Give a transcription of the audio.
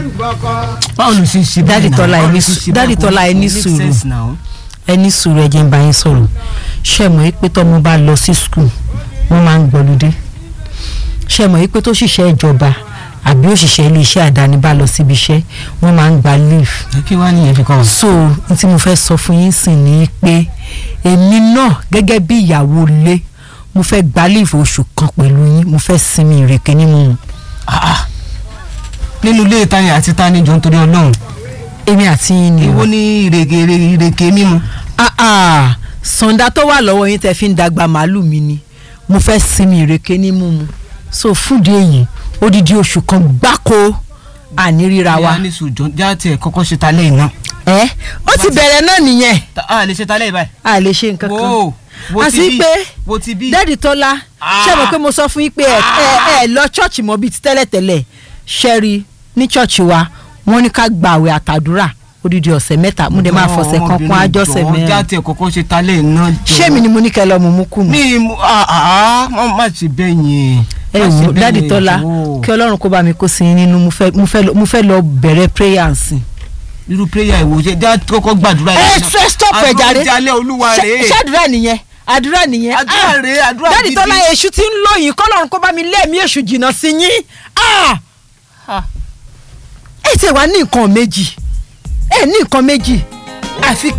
báwo ló ṣe ṣe Daddy báyìí náà? Tọ́lá, Báwo ẹ ló ní ṣe sù- ṣe Daddy báyìí? Tọ́lá, ẹ ní Make sùúrù. sense now. ẹ ní sùúrù ẹ jẹ́ ń bá yín sọ̀rọ̀ ṣe mọ̀ pé tọ́mọ bá lọ sí skul wọ́n máa ń gbọ́lódé ṣe mọ̀ pé tó ṣiṣẹ́ ìjọba àbí òṣìṣẹ́ iléeṣẹ́ àdáni bá lọ síbi iṣẹ́ wọ́n máa ń gba leave ẹ kí wàá nìyẹn fi kọ́ ọ. so n tí mo fẹ́ sọ fún yín sìn ni pé èmi náà gẹ́gẹ́ bí ìyàwó ilé mo fẹ́ gba leave oṣù kan pẹ̀lú yín mo fẹ́ sinmi ìrèké nínú Ah, ah. nínú ilé tani àti tani jọ nítorí ọlọ́run èmi àti yín ni o. èwo ní ìrèké ìrèké mímu. ah ah sọ̀ǹda tó wà lọ́wọ́ yín tẹ́ fi ń dàgbà màálù mi ni mo fẹ́ sinmi ìrèké ní mímu so fúdi èyí odidi oṣù kan gbáko àní ríra wa. ìyá ní sùjọ já tiẹ̀ kọ́kọ́ ṣe talẹ́ iná. ẹ ó ti bẹ̀rẹ̀ náà nìyẹn a lè ṣe talẹ́ yìí báyìí. a lè ṣe nǹkan kan wo wo ti àti bí pé wo ti bí. dẹ́ẹ̀dì tọ́lá Ah. ṣé mo pé mo sọ fún yín pé ẹ ẹ ẹ lọ ṣọ́ọ̀ṣì mọ́ bíi ti tẹ́lẹ̀tẹ́lẹ̀ ṣẹ́rí ní ṣọ́ọ̀ṣì wa wọ́n ní ká gbààwẹ̀ àtàdúrà odidi ọ̀sẹ̀ mẹ́ta mo dẹ̀ máa fọ̀sẹ̀ kan kún àjọsẹ̀ já mẹ́rin tiẹ̀ kọ́kọ́ ṣe talẹ́ iná jọ. ṣé mi ni mo ní kẹ́ lọ mú mú kù mú. ní mu ah ah má má ṣe bẹ́ẹ̀ yẹn. ẹ Má ṣe wò bẹ́ẹ̀ dáàdì yẹn, tọ́lá jọ̀ọ́. kí ọlọ́run kó bá mi kó sí yín nínú mo fẹ́- mo fẹ́ lọ- mo fẹ́ lọ bẹ̀rẹ̀ prayer nsìn. irú prayer ìwò ṣe já kọ́kọ́ gbàdúrà ẹ yìí. ṣe stop ẹ jàre àdúrà jalẹ́ olúwa Ṣé- rèé. ṣé àdúrà nìyẹn àdúrà nìyẹn Àdúrà Ah! rèé, àdúrà dáàdì gidi. tọ́lá èṣù tí ń lò yín kọ́lọ́run kó bá mi lẹ́ẹ̀mí èṣù jìnnà sí yín Ah! ẹ ti wá ní nǹkan méjì ẹ ní nǹkan méjì àfi